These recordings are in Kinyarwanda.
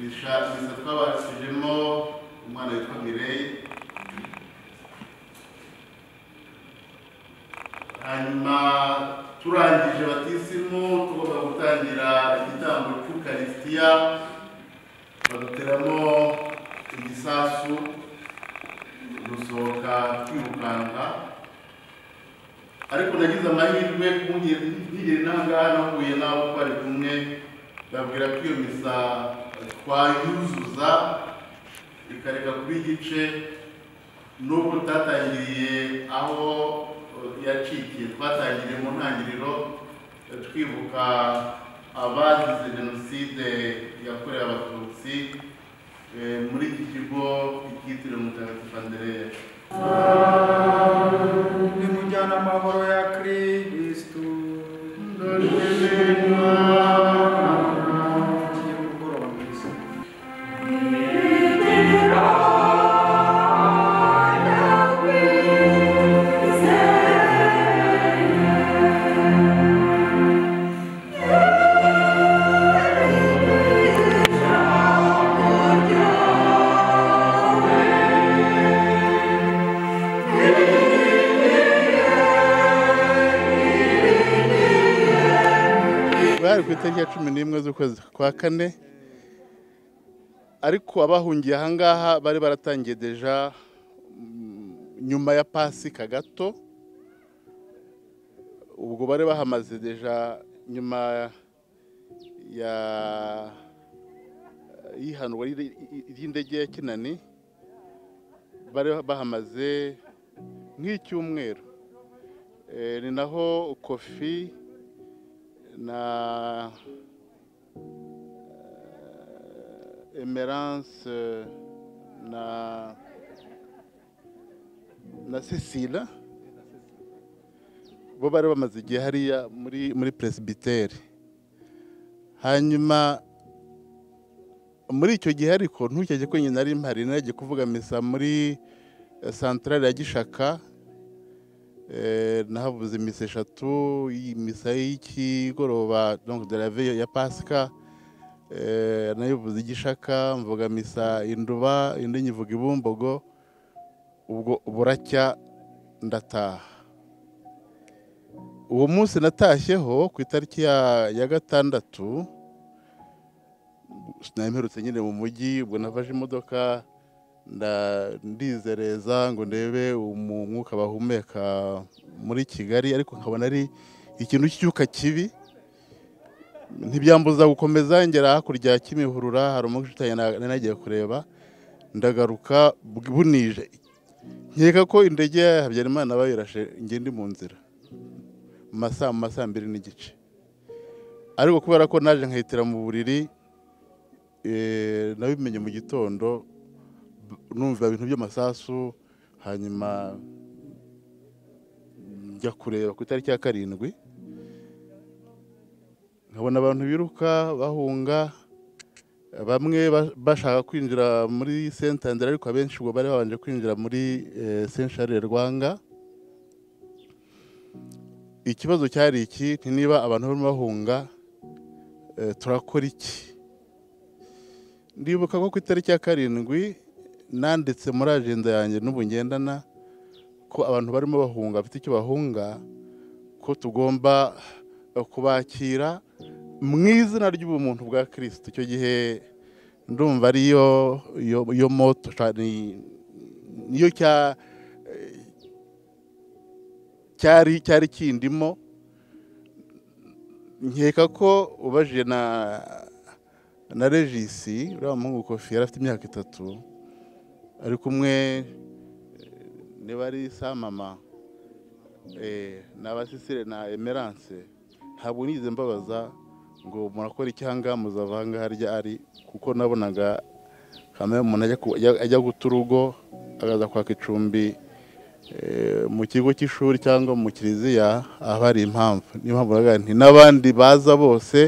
misa twabashijemo umwana witwa mireyi hanyuma turangije batisimu tugomba gutangira igitambo cy'ukarisitiya baduteramo igisasu gusohoka twirukanka ariko nagize amahirwe nkigera intangaha nahuye n'abo twari kumwe babwira ko iyo misa twayuzuza ikareka kuba igice nubwo tatangiriye aho yacikiye twatangiriye mu ntangiriro twibuka abazize jenoside yakorewe abatutsi eh, muri iki kigo cyitiriwe mutagatifu andereya Ni mujyana amahoro ya Kristu. Tugiye mugoroba mwiza. bari ku itariki ya cumi n'imwe z'ukwezi kwa kane ariko abahungiye ahangaha bari baratangiye deja mm, nyuma ya pasika gato ubwo bari bahamaze deja nyuma ya y'ihanurwa ry'i- ry'indege ya kinani bari bahamaze nk'icyumweru Eh, ni naho kofi na euh, Emerence euh, na na Cecile bo bari bamaze igihe hariya muri muri presbyteri hanyuma muri icyo gihe ariko ntukeke ko nyina ari mpari nagiye kuvuga misa muri eh, santarari ya Gishaka Eh, nahavuze imisa eshatu iyi misa y'ikigoroba donc de la veille ya pasika eh, nayivuze igishaka mvuga misa induba indi nyivuga ibumbogo ubwo buracya ndataha uwo munsi natashyeho ku itariki ya, ya gatandatu namperutse nyine mu mujyi ubwo navaje imodoka nda- ndizereza ngo ndebe umu- umwuka bahumeka muri kigali ariko nkabona ari ikintu cy'icyuka kibi ntibyambuza gukomeza ngera hakurya ya kimihurura hari umugi utanye nagiye kureba ndagaruka bw- bunije nkeka ko indege ya habyarimana bayirashe njye ndi mu nzira mu masaa mu masaa mbiri n'igice ariko kubera ko naje nkahitira mu buriri eh, nabimenye mu gitondo numva ibintu by'amasasu hanyuma njya kureba ku itariki ya karindwi nkabona abantu biruka bahunga bamwe ba- bashaka kwinjira muri sentandere ariko abenshi ubwo bari babanje kwinjira muri senshare rwanga ikibazo cyari iki nti niba abantu barimo bahunga eh, turakora iki ndibuka ko ku itariki ya karindwi nanditse muri agenda yanjye n'ubu ngendana ko abantu barimo bahunga bafite icyo bahunga ko tugomba eh, kubakira mu izina ry'ubumuntu bwa kirisito icyo gihe ndumva ariyo yo, yo moto sha- ni- niyo cya eh, cyari cyari kindimo nkeka ko ubajije na na regisi uriya muhungu kofi yari afite imyaka itatu ari kumwe eh, niba ari sa mama eh, ni abasisire na emerance ntabwo nize mbabaza ngo murakora icyanga muzava ahangaha harya ari kuko nabonaga kamere umuntu ajya ku- ajya- ajya guta urugo akaza kwaka icumbi eh, mu kigo cy'ishuri cyangwa mu kiliziya aba ari impamvu niyo mpamvu navuga nti n'abandi baza bose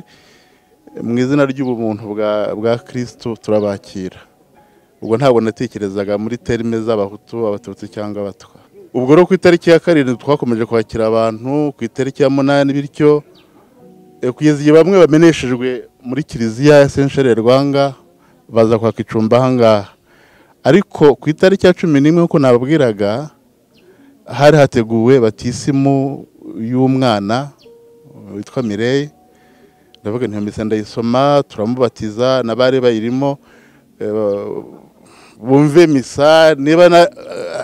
eh, mu izina ry'ubumuntu bwa- bwa kirisito turabakira ubwo ntabwo natekerezaga muri terime z'abahutu abatutsi cyangwa abatwa ubwo rero ku itariki ya karindwi twakomeje kwakira abantu ku itariki ya munani bityo eh, kugeza igihe bamwe bameneshejwe muri kiliziya ya sensheri rwanga baza kwaka icumbi ahangaha ariko ku itariki ya cumi n'imwe nk'uko nababwiraga hari hateguwe batisimu y'umwana witwa mireye ndavuga nti mbese ndayisoma turamubatiza n'abari bayirimo eh, bumve misa niba na-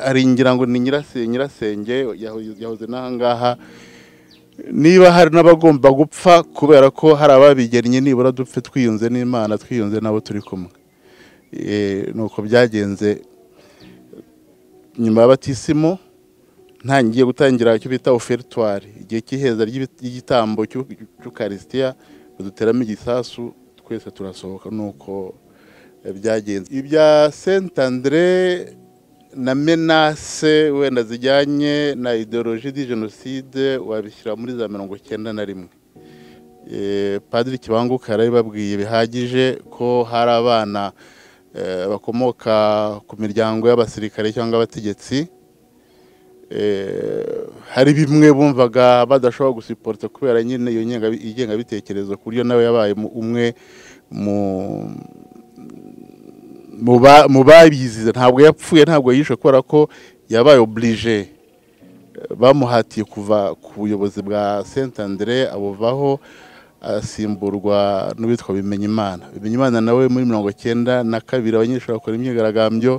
ari ngira ngo ni nyirasenge nyirasenge yaho- yahoze n'ahangaha niba hari n'abagomba gupfa kubera ko hari ababigennye nibura dupfe twiyunze n'imana twiyunze n'abo turi kumwe Eh, ni uko byagenze nyuma y'abatisimu ntangiye gutangira icyo bita ofertoire igihe cy'iheza ry'ibi- ry'igitambo cy'ukarisitiya baduteramo igisasu twese turasohoka nuko eh, byagenze ibya saint andre na menase wenda zijyanye na ideologie di jenoside wabishyira muri za mirongo cyenda na rimwe Eh, padiri kibanguka yarabibabwiye bihagije ko hari abana eh, bakomoka ku miryango y'abasirikare cyangwa abategetsi Eh, hari bimwe bumvaga badashobora gusiporta kubera nyine iyo ngenga- ingengabitekerezo ku buryo nawe yabaye mu- umwe mu mu ba- mu babizize ntabwo yapfuye ntabwo yishwe kubera ko yabaye oburije bamuhatiye kuva ku buyobozi bwa saint andre abuvaho asimburwa n'uwitwa bimenyimana bimenyimana nawe muri mirongo cyenda na kabiri abanyeshuri bakora imyigaragambyo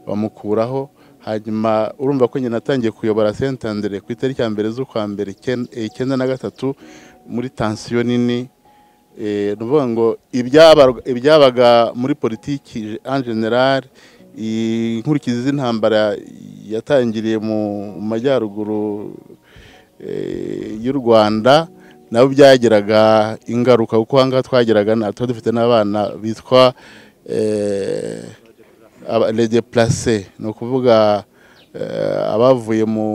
bamukuraho hanyuma urumva ko nyina atangiye kuyobora saint andre ku itariki ya mbere z'ukwa mbere icyenda- eh, icyenda na gatatu muri tansiyo nini Eh, ni ukuvuga ngo ibyaba- ibyabaga muri politiki en general inkurikizi z'intambara yatangiriye mu majyaruguru eh, y'u rwanda nabo byagiraga ingaruka kuko ahangaha twageraga na- tuba dufite n'abana bitwa eh, aba- les déplacés ni ukuvuga eh, abavuye mu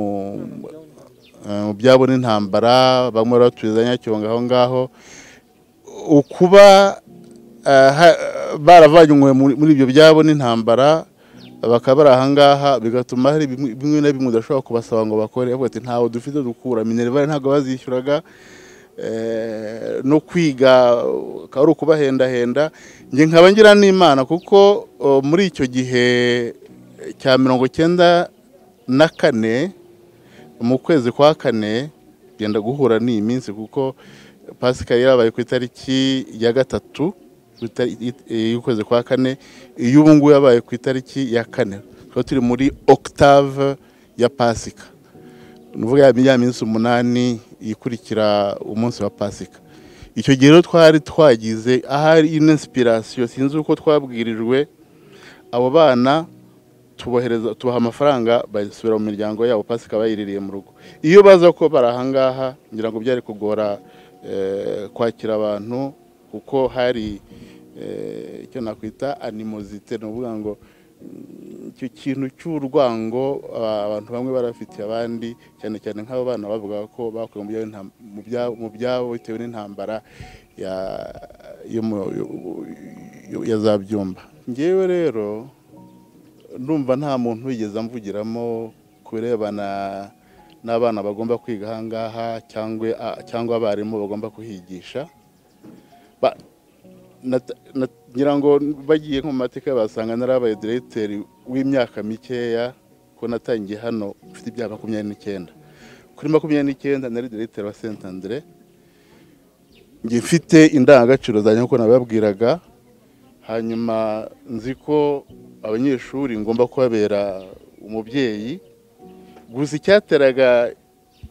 eh, mu byabo n'intambara bamwe baturiza nyacyonga aho ngaho ukuba eh, ha- baravanywe muri muri ibyo byabo n'intambara bakaba bari ahangaha bigatuma hari bimwe bimwe na bimwe udashobora kubasaba ngo bakore bavuga ati ntawe dufite dukura minerivare ntabwo bazishyuraga eh, no kwiga akaba ari ukubahendahenda njye nkaba ngira n'imana kuko oh, muri icyo gihe cya mirongo cyenda na kane mu kwezi kwa kane genda guhura n'iyi minsi kuko pasika yarabaye ku itariki ya gatatu ku itari- it- eh, y'ukwezi kwa kane iy'ubu ngubu yabaye ku itariki ya kane tukaba turi muri octave ya pasika ni ukuvuga ya ya minsi umunani ikurikira umunsi wa pasika icyo gihe rero twari twagize ahari inespirasiyo sinzi uko twabwirijwe abo bana tubohereza tubaha amafaranga basubira mu miryango yabo pasika bayiririye mu rugo iyo baza ko bari ahangaha ngira ngo byari kugora eh, kwakira abantu kuko hari eh, icyo nakwita animozite ni ukuvuga ngo mm, icyo kintu cy'urwango ah, abantu bamwe barafitiye abandi cyane cyane nk'abo bana bavugaga ko bakuwe mu byabo n'intam- mu byabo- mu byabo bitewe n'intambara ya- yo mu- yo- yo- ya za byumba ngewe rero ndumva nta muntu wigeze amvugiramo ku birebana n'abana bagomba kwiga ahangaha cyangwa cyangwa abarimu bagomba kuhigisha Ba- nat- nat- ngira ngo bagiye nko mu mateka basanga narabaye diregiteri w'imyaka mikeya ko natangiye hano mfite ibya makumyabiri n'icyenda kuri makumyabiri n'icyenda nari diregiteri wa senta andre njye mfite indangagaciro zanjye nk'uko nababwiraga hanyuma nzi ko abanyeshuri ngomba kubabera umubyeyi gusa icyateraga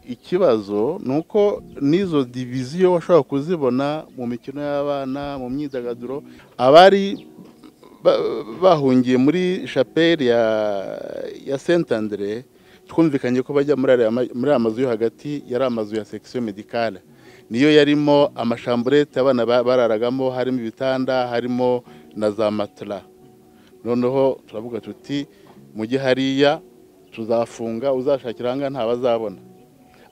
ikibazo ni uko n'izo diviziyo washobora kuzibona mu mikino y'abana mu myidagaduro abari ba- bahungiye muri shapeli ya, ya saint andre twumvikanye ko bajya muri ariya ma- muri aya mazu yo hagati yari amazu ya section medicale niyo yarimo amashamburete abana ba- bararagamo harimo ibitanda harimo na za matela noneho turavuga tuti mujye hariya tuzafunga uzashakira ahangaha ntabazabona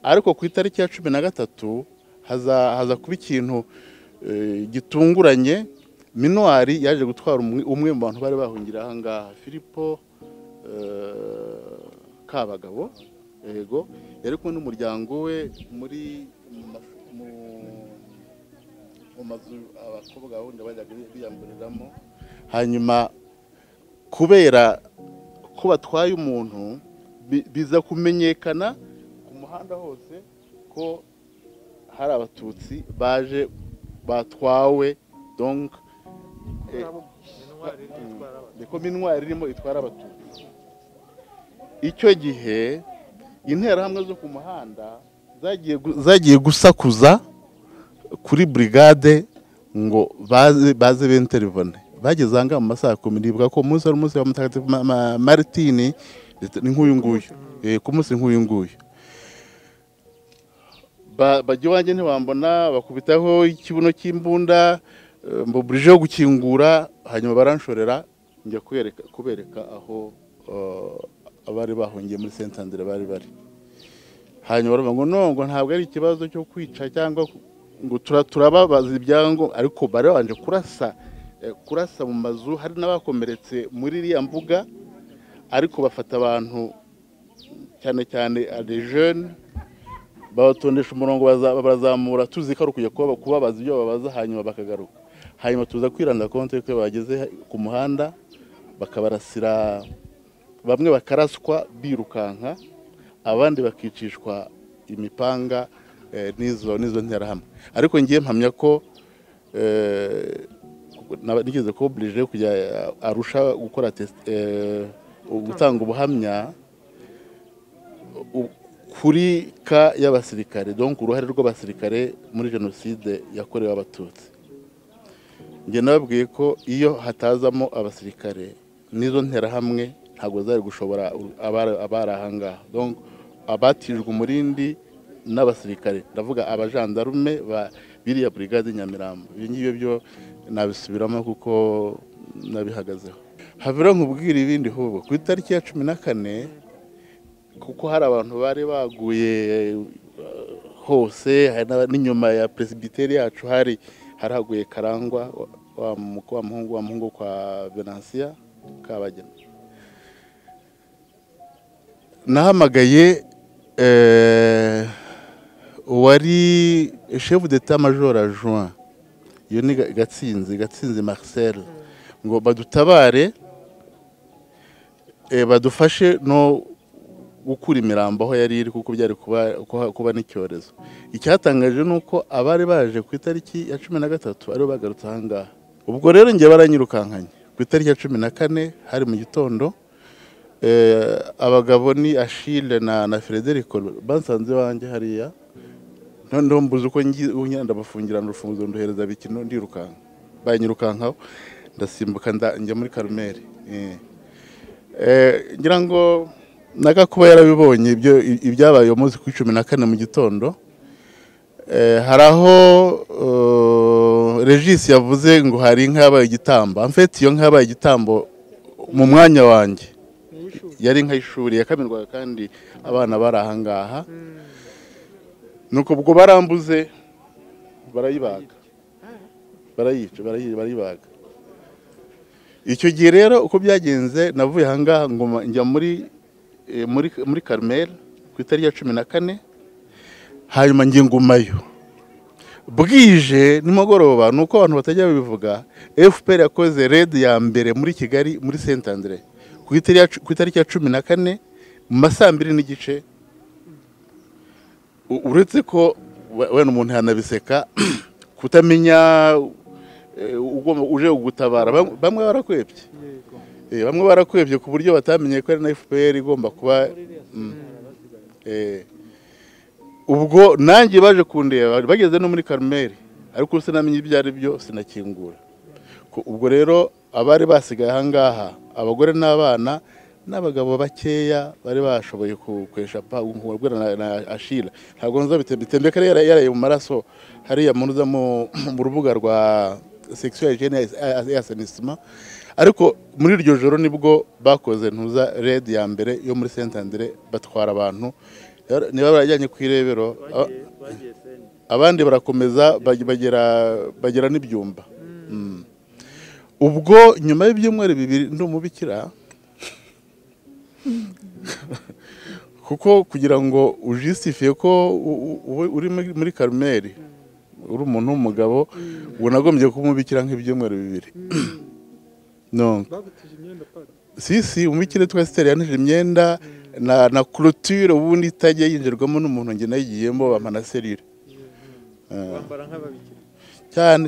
ariko ku itariki ya cumi na gatatu haza haza kuba ikintu eh, gitunguranye minuwari yaje gutwara umwe umwe mu bantu bari bahungira ahangaha filipo eh, kabagabo yego yari kumwe n'umuryango we muri mu mas- mu- mu mazu abakobwa bundi bajyaga biyamburiramo hanyuma kubera ko batwaye umuntu bi- biza kumenyekana ku muhanda hose ko hari abatutsi baje batwawe donc eh, niko minwari irimo itwara abatutsi icyo gihe interahamwe zo ku muhanda zagiye gu- zagiye gusakuza kuri burigade ngo baze baze benterivone bageze aha ngaha mu masaha ya kumi nibuka ko umunsi wari umunsi wa mutagatifu Ma- Ma- maritini ndetse ni nk'uyu nguyu Eh, ku munsi nk'uyu nguyu Ba- bajya iwanjye ntibambona bakubitaho ikibuno cy'imbunda eh, mbuburije yo gukingura hanyuma baranshorera njya kubereka kubereka aho eh, abari bahungiye muri sentandire bari bari hanyuma baravuga ngo nongo ntabwo ari ikibazo cyo kwica cyangwa ku- ngo tura- turababaza ibyango ariko bari babanje kurasa eh, kurasa mu mazu hari n'abakomeretse muri iriya mbuga ariko bafata abantu cyane cyane adejeni babatondesha umurongo baza- barazamura tuzi ko ari ukujya kuba- kubabaza ibyo babaza hanyuma bakagaruka hanyuma tuza kwiranda konti yuko iyo bageze ku muhanda bakabarasira bamwe bakaraswa birukanka abandi bakicishwa imipanga eh, n'izo n'izo nterahamwe ariko ngiye mpamya ko eh, naba- nigeze kuba oburije kujya arusha gukora test- eh, gutanga ubuhamya u- kuri ka y'abasirikare donc uruhare rw'abasirikare muri jenoside yakorewe abatutsi njye nababwiye ko iyo hatazamo abasirikare n'izo nterahamwe ntabwo zari gushobora u- abari abari aha ngaha donc abatijwe umurindi n'abasirikare ndavuga abajandarume ba biriya burigade nyamirambo ibyo ngibyo byo nabisubiramo kuko nabihagazeho habura nkubwira ibindi hubwo ku itariki ya cumi na kane kuko hari abantu bari baguye eh, hose hari n'aba- n'inyuma ya presibiteri yacu hari haraguye karangwa wa- wa mu- wa muhungu wa muhungu kwa venansiya kabagena nahamagaye eh, uwari chef d'etat major adjoint iyo ni Ga- gatsinzi gatsinzi marcel ngo badutabare eh, badufashe no gukura imirambo aho yari iri kuko byari kuba- kuba- kuba n'icyorezo icyatangaje ni uko abari baje ku itariki ya cumi na gatatu aribo bagarutse aha ngaha ubwo rero njye baranyirukankanye ku itariki ya cumi na kane hari mu gitondo eh, abagabo ni ashile na na frederico bansanze iwanjye hariya noneho mbuze uko ngi- unyara ndabafungirana urufunguzo nduhereza bikino ndirukanka banyirukankaho ndasimbuka nda- njya muri karumeri eh. Eh, ngira ngo naga kuba yarabibonye ibyo ibyabaye uwo munsi ku cumi na kane mu gitondo Eh, hari aho eh, regisi yavuze ngo hari inka yabaye igitambo amfeti iyo nka yabaye igitambo mu mwanya wanjye yari inka y'ishuri yakamirwaga kandi abana bari aha ngaha nuko ubwo barambuze barayibaga barayica barayi- barayibaga icyo gihe rero uko byagenze navuye aha ngaha ngo ma- njya muri eh, muri muri karumeri ku itariki ya cumi na kane hanyuma njye ngumayo bwije nimugoroba ni uko abantu batajya babivuga fpr yakoze red ya mbere muri kigali muri sentandire ku itariki ya cu- ku itariki ya cumi na kane mu ma saa mbiri n'igice U- uretse ko we- wenda umuntu yanabiseka kutamenya eh, ugomba uje kugutabara Bam- bamwe barakwebye Eh, bamwe barakwebye ku buryo batamenye ko ari na fpr igomba kuba Mm. Eh, ubwo nanjye baje kundeba bageze no muri karumeri ariko sinamenye ibyo ari byo sinakingura Ko- ubwo rero abari basigaye aha ngaha abagore n'abana n'abagabo bakeya bari bashoboye ku- kwesha pa nkubwira na, na ashira ntabwo nzabitembe kare yara- yaraye mu maraso hariya muruza mu, mu rubuga rwa sexual hygiene et assainissement ariko muri iryo joro nibwo bakoze ntuza red ya mbere yo muri sentandire batwara abantu Yara- niba barajyanye ku irebero aba- abandi barakomeza bag- bagera bagera n'ibyumba Mm. ubwo nyuma y'ibyumweru bibiri ndi umubikira kuko kugira ngo ujisitifiye ko u- u- ube uri muri- muri karumeri uri umuntu w'umugabo unagombye kumubikira nk'ibyumweru bibiri non babutije imyenda pari si si umukire twese itera yanije imyenda na na clôture ubundi itajya yinjirwamo n'umuntu njye nayigiyemo bamana serire bambara nk'ababikira cyane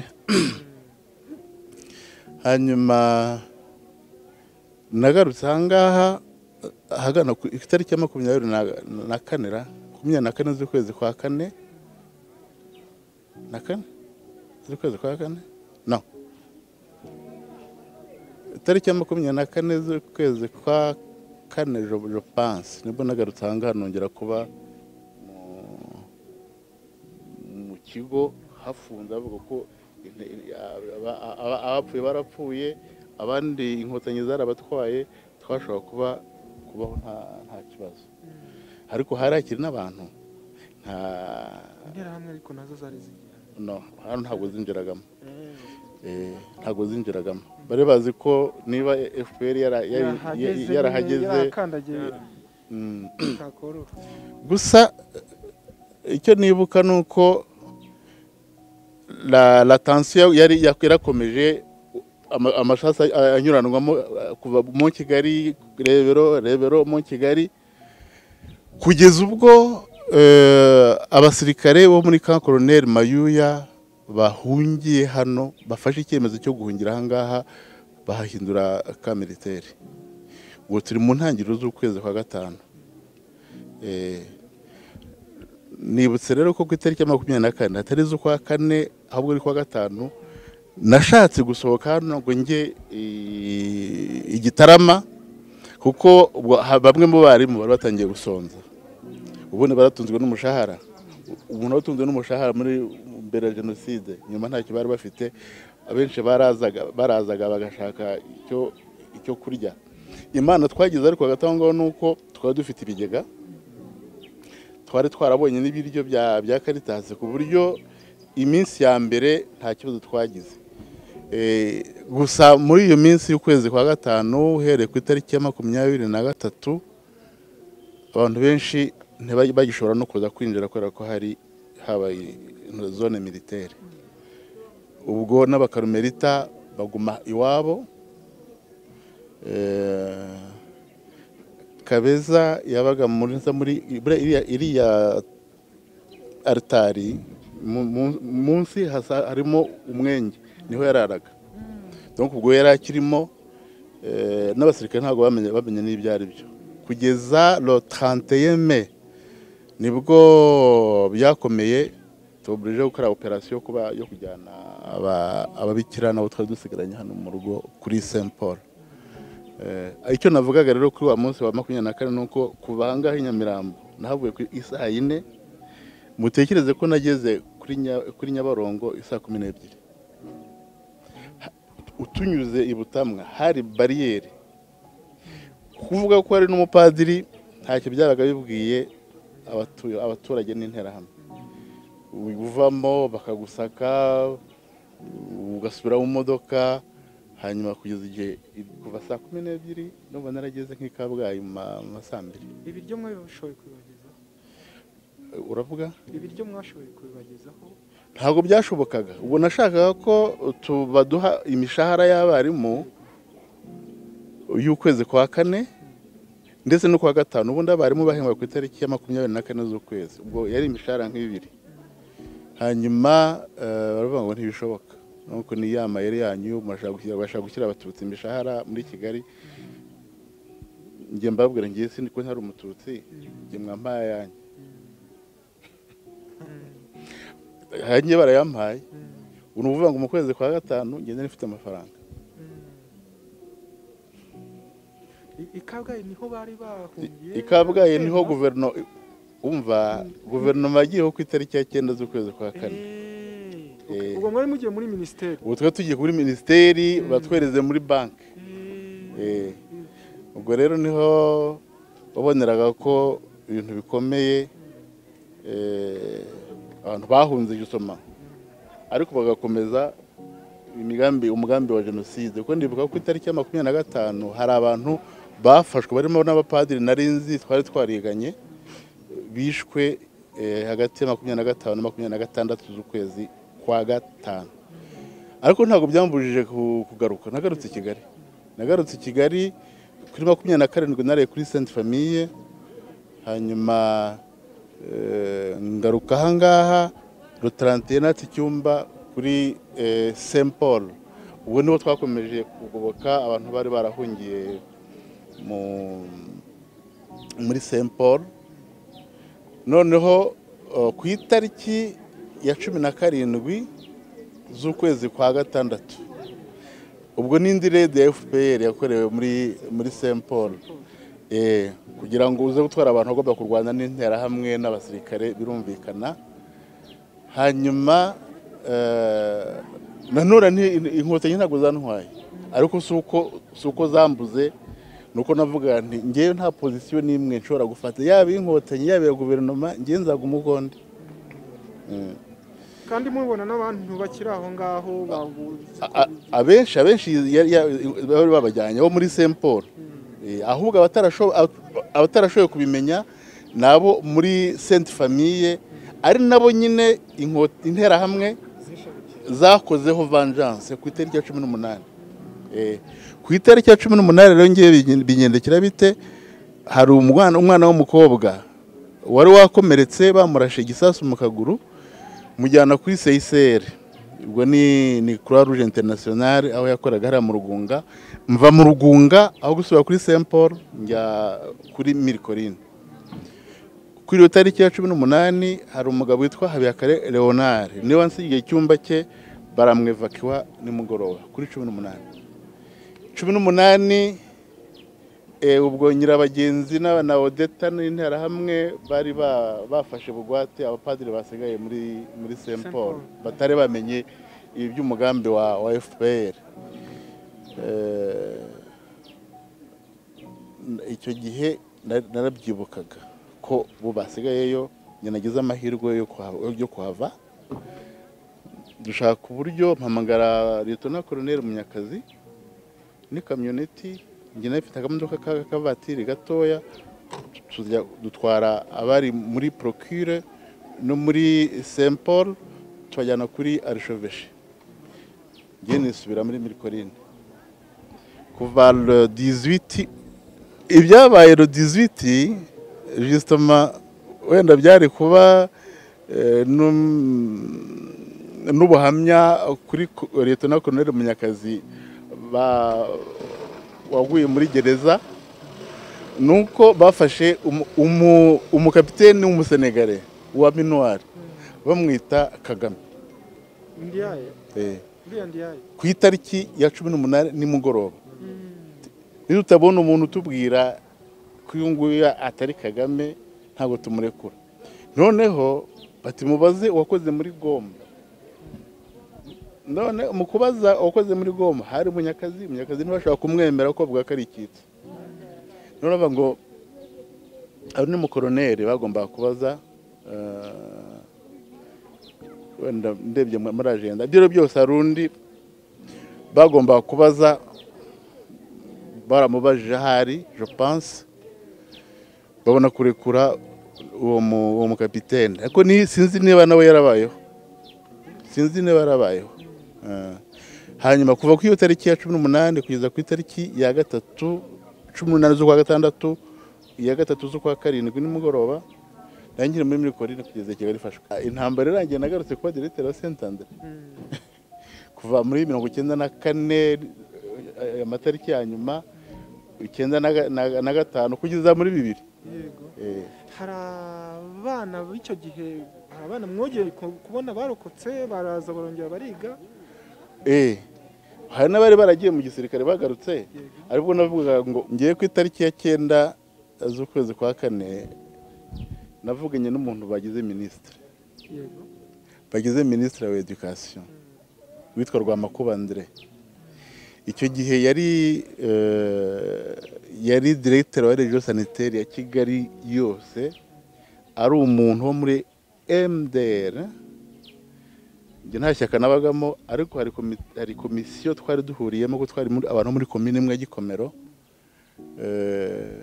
hanyuma nagarutse ahangaha ahagana ku itariki ya makumyabiri na- na kane ra makumyabiri na kane z'ukwezi kwa kane na kane z'ukwezi kwa kane no itariki ya makumyabiri na kane z'ukwezi kwa kane je- je pense nibwo nagarutse ahangaha nongera kuba mu mu kigo hafunze bavuga ko inte- in- aba- aba- abapfuye barapfuye abandi inkotanyi zarabatwaye twashobora kuba kubaho nta nta kibazo ariko harakiri n'abantu nta interahamwe ariko nazo zari zigihari no hano ntabwo zinjiragamo Eh, ntabwo zinjiragamo bari bazi ko niba fpr yara- yari- Yarahageze yarahageze yarakandagiye mm, ntakorora gusa eh, icyo nibuka ni uko la, la tension yari yakwirakomeje ama- amashasi a- anyuranwamo eh, kuva mu kigali rebero rebero mu kigali kugeza ubwo eh, abasirikare bo muri camp colonel mayuya bahungiye hano bafashe icyemezo cyo guhungira ahangaha bahahindura ka militaire ubu turi mu ntangiriro z'ukwezi kwa gatanu Eh, nibutse rero ko ku itariki ya makumyabiri na kane hatari iz'ukwa kane ahubwo ari kwa gatanu nashatse gusohoka hano ngo njye i- i Gitarama kuko ubwo ha- bamwe mu barimu bari batangiye gusonza ubundi baratunzwe n'umushahara umuntu watunzwe n'umushahara muri mbere ya jenoside nyuma ntacyo bari bafite abenshi barazaga barazaga bagashaka icyo icyo kurya imana twagize ariko hagati aho ngaho ni uko twari dufite ibigega twari twarabonye n'ibiryo bya bya karitasi ku buryo iminsi ya mbere nta kibazo twagize Eh, gusa muri iyo minsi y'ukwezi kwa gatanu uhereye ku itariki ya makumyabiri na gatatu abantu benshi ntibajya bagishobora no kuza kwinjira kubera ko hari habaye zone militaire ubwo n'abakarumerita baguma iwabo Eh, kabeza yabaga muri za muri buriya iriya- iriya aritari mu- mu- munsi hasa harimo umwenge niho yararaga donc ubwo yari akirimo eh, n'abasirikare ntabwo bamenye bamenye n'ibyo ari byo kugeza lo 31 mai nibwo byakomeye tuburije gukora operasiyo yo kuba yo kujyana aba- ababikira nabo twari dusigaranye hano mu rugo kuri Saint Paul Eh, icyo navugaga rero kuri wa munsi wa makumyabiri na kane ni uko kuva ahangaha i nyamirambo nahavuye ku isaha yine mutekereze ko nageze kuri Nya- kuri nyabarongo isaa kumi n'ebyiri Ha- utunyuze i butamwa hari bariyeri kuvuga ko hari n'umupadiri ntacyo byabaga bibwiye abatu- abaturage n'interahamwe uvamo bakagusaka ugasubira mu modoka hanyuma kugeza igihe kuva saa kumi n'ebyiri numva narageze nk'i kabgayi mu ma- ma saa mbiri ibiryo mwabashoboye kubibagezaho uravuga ibiryo mwashoboye kubibagezaho ntabwo byashobokaga ubwo nashakaga ko tu- baduha imishahara y'abarimu y'ukwezi kwa kane ndetse no kwa gatanu ubundi abarimu bahembwa ku itariki ya makumyabiri na kane z'ukwezi ubwo yari imishahara nk'ibiri hanyuma eh, baravuga ngo ntibishoboka nuko ni ya mayeri yanyu murashaka gushyira- bashaka gushyira abatutsi imishahara muri kigali njye mbabwira ngiye sindi ko ntari umututsi njye mwampaye ayanyu hanyuma barayampaye ubu ni ukuvuga ngo mu kwezi kwa gatanu ngenda nifite amafaranga I- i kabgayi niho bari bahungiye i Kabgayi niho batemba. guverinoma umva guverinoma yagiyeho ku itariki ya cyenda z'ukwezi kwa kane Eh, Eh. ubwo mwari mugiye muri minisiteri ubu twari tugiye kuri minisiteri batwereze muri banki Eh, ubwo rero niho waboneraga ko ibintu bikomeye eh, abantu bahunze gisoma ariko bagakomeza imigambi umugambi wa jenoside kuko ndibuka ko ku itariki ya makumyabiri na gatanu hari abantu bafashwe barimo n'abapadiri nari nzi twari twariganye bishwe eh, hagati ya makumyabiri na gatanu na makumyabiri na gatandatu z'ukwezi kwa gatanu ariko ntabwo byambujije ku- kugaruka nagarutse i kigali nagarutse i kigali kuri makumyabiri na karindwi nariye kuri senti famiye hanyuma eh, ngaruka ahangaha rotarantiye natse icyumba kuri eh, saint paul ubwo niho twakomeje kugoboka abantu bari barahungiye mu- muri saint paul noneho o, ku itariki ya cumi na karindwi z'ukwezi kwa gatandatu ubwo n'indi rede ya fpr yakorewe muri muri saint paul Eh, kugira ngo uze gutwara abantu agomba kurwana n'interahamwe n'abasirikare birumvikana hanyuma eh, nanone nti- in- inkotanyi ntabwo zantwaye ariko si uko si uko zambuze ni uko navuga nti ngewe nta pozisiyo n'imwe nshobora gufata yaba iy'inkotanyi yaba iya guverinoma ngewe nzaguma uko ndi kandi mubibona n'abantu bakiri aho ngaho babuze A- a- abenshi abenshi yari- ya- bari babajyanye bo muri saint paul Eh, ahubwo abatarasho- ab- abatarashoboye kubimenya ni abo muri saint famille ari nabo nyine inko- interahamwe zakozeho vengeance ku itariki ya cumi n'umunani Eh, ku itariki ya cumi n'umunani rero ngewe binge- bingendekera bite hari umwana umwana w'umukobwa wari wakomeretse bamurashe igisasu mu kaguru mujyana kuri seyiseri ubwo ni ni croix rouge internationale aho yakoraga hariya mu rugunga mva mu rugunga aho gusubira kuri saint paul njya kuri mirikorine kuri iyo tariki ya cumi n'umunani hari umugabo witwa habiyakare leonard niwe wansigiye icyumba cye baramwevakiwa nimugoroba kuri cumi n'umunani cumi n'umunani eh, ubwo nyirabagenzi n'aba- na odeta n'interahamwe bari ba- bafashe bugwate abapadiri basigaye muri muri saint Saint paul Paul. batari bamenye ibi by'umugambi wa, wa fpr Eh, icyo gihe na- narabyibukaga ko bo basigayeyo njye nagize amahirwe yo kuhava- yo kuhava dushaka uburyo mpamagara leta koroneri munyakazi ni kamyoneti njye nayo ifite akamodoka ka- k'akavatiri gatoya tujya dutwara abari muri procure no muri saint paul tubajyana kuri arisheveshe njye nisubira muri mirikorine kuva le 18 ibyabaye le 18 justement wenda byari kuba eh, num- n'ubuhamya kuri ko- leta na koroneri munyakazi ba- waguye muri gereza nuko bafashe umu- umu- umukapiteni w'umusenegare wa minuwari bamwita kagame ndiyaye Eh, uriya ndiyaye ku itariki ya cumi n'umunani nimugoroba niba utabona umuntu utubwira ko uyu nguyu atari kagame ntabwo tumurekura noneho bati mubaze uwakoze muri goma none mu kubaza uwakoze muri goma hari munyakazi munyakazi ntibashobora kumwemera ko avuga ko ari icyitso none bavuga ngo abo ni mukoroneri bagombaga kubaza eh, wenda ndebye muri ajenda ibyo rero byose hari undi bagombaga kubaza baramubajije ahari je pense babona kurekura uwo mu- uwo mukapitene ariko ni- sinzi niba nawe yarabayeho sinzi niba yarabayeho Ah. hanyuma kuva kuri iyo tariki ya cumi n'umunani kugeza ku itariki ya gatatu cumi n'umunani z'ukwa gatandatu iya gatatu z'ukwa karindwi nimugoroba nari nkiri muri mirikorine kugeza kigali ifashwe Ah, intambara irangiye nagarutse kuba diregiteri wa sentandere kuva muri mirongo icyenda na kane eh, amatariki ya nyuma icyenda na ga- na ga- na gatanu kugeza muri bibiri yego Eh, hari abana b'icyo gihe hari abana mwogeye ku- kubona barokotse baraza barongera bariga eh. hari n'abari baragiye mu gisirikare bagarutse ariko navugaga ngo ngiye ku itariki ya cyenda z'ukwezi kwa kane navuganye n'umuntu bagize minisitiri yego bagize minisitiri wa edikasiyo witwa rwamakuba andre icyo gihe yari eh, yari diregiteri wa regiyo saniteri ya kigali yose ari umuntu wo muri mdr njye nta shyaka nabagamo ariko hari komi- hari komisiyo twari duhuriyemo ko twari muri- abantu bo muri komine imwe ya gikomero Eh,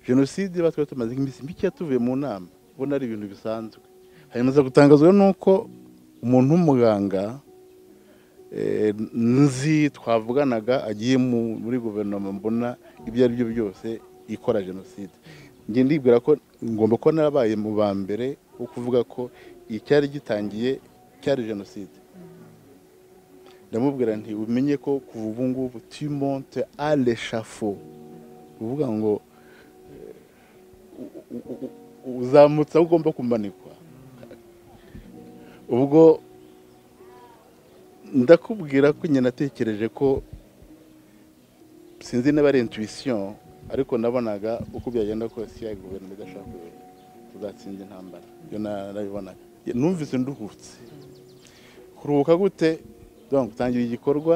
jenoside ba twari tumaze iminsi mike tuvuye mu nama ubona ari ibintu bisanzwe hanyuma aza gutangazwa n'uko umuntu w'umuganga eh, nzi twavuganaga agiye mu- muri guverinoma mbona ibyo ari byo byose ikora jenoside njye ndibwira ko ngomba kuba narabaye mu ba mbere wo kuvuga ko icyari gitangiye cyari jenoside ndamubwira nti umenye ko kuva ubu ngubu timonte aleshafo uvuga ngo eh, u- u- u- uzamutse aho ugomba kumanikwa ubwo ndakubwira ko nyine natekereje ko sinzi niba ari intuwisiyo ariko nabonaga uko byagenda kose iya guverinoma idashaka kuyobora tuzatsinda intambara ibyo na- nabibonaga numvise nduhutse kuruhuka gute donc utangira igikorwa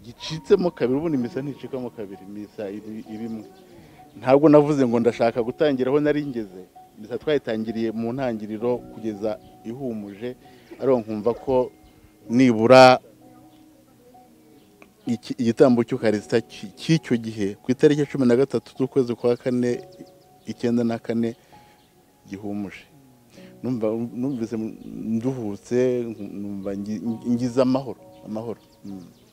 gicitsemo kabiri ubundi misa nticikamo kabiri misa iri- irimwe ntabwo navuze ngo ndashaka gutangira aho nari ngeze misa twayitangiriye mu ntangiriro kugeza ihumuje ariko nkumva ko nibura iki- igitambo cy'ukarisita cy- cy'icyo gihe ku itariki ya cumi na gatatu z'ukwezi kwa kane icyenda na kane gihumuje Numva- numvise nduhutse nkumva ngi- ngize amahoro amahoro Mm.